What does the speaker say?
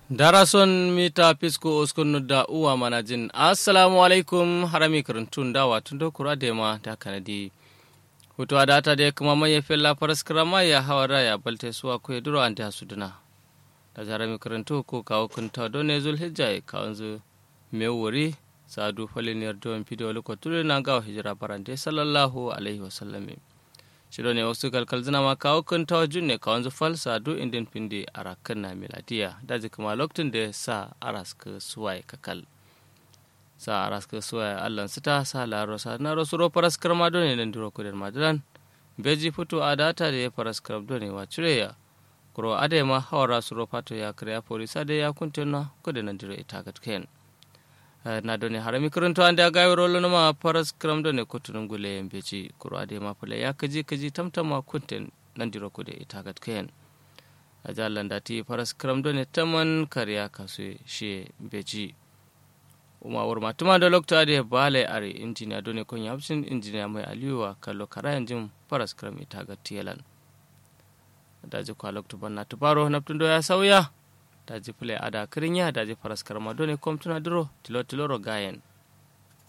darason mita pisko uskunu da uwa manajin assalamu alaikum harami karantun dawa tun da kura da ma da kanadi hutuwa da ta da kuma mai fella faras krama ya hawa raya balte suwa ko ya duro an da suduna da harami karantu ko kawo kunta don ne zulhijja ya kawo zu mai wuri sadu faliniyar don fidiyo lokotun na gawa hijira barante sallallahu alaihi wasallam shiro ne wasu kalkal zina ma kawo kun ta junne ka wanzu fal sadu indin pindi arakan na miladiya daji kuma lokacin da sa araska suwaye kakal sa araska suwaye allan sita sa laro sa na rasu ro paras karma dole nan duro kudin madalan beji fito a data da ya paras karab dole wa cire ya kuro ade ma hawara su ro pato ya kriya polisa da ya kuntuna kudin nan duro ita gatken na doni harami karanto ande a gawi rolo ma paras kram doni kotunum gule en beji kuro ade ma pale ya kaji kaji tamtama kunten nandiro kude itagat ken a jallan dati paras kram doni taman kariya kasu she beji uma wur matuma da lokta ade bale are injiniya doni kon yabsin injiniya mai aliwa kallo karayan jin paras kram itagat tielan daji kwa lokta banna tubaro naptundo ya sauya daji pule ada kirinya daji paras karma doni kom tuna duro tilo tilo ro gayen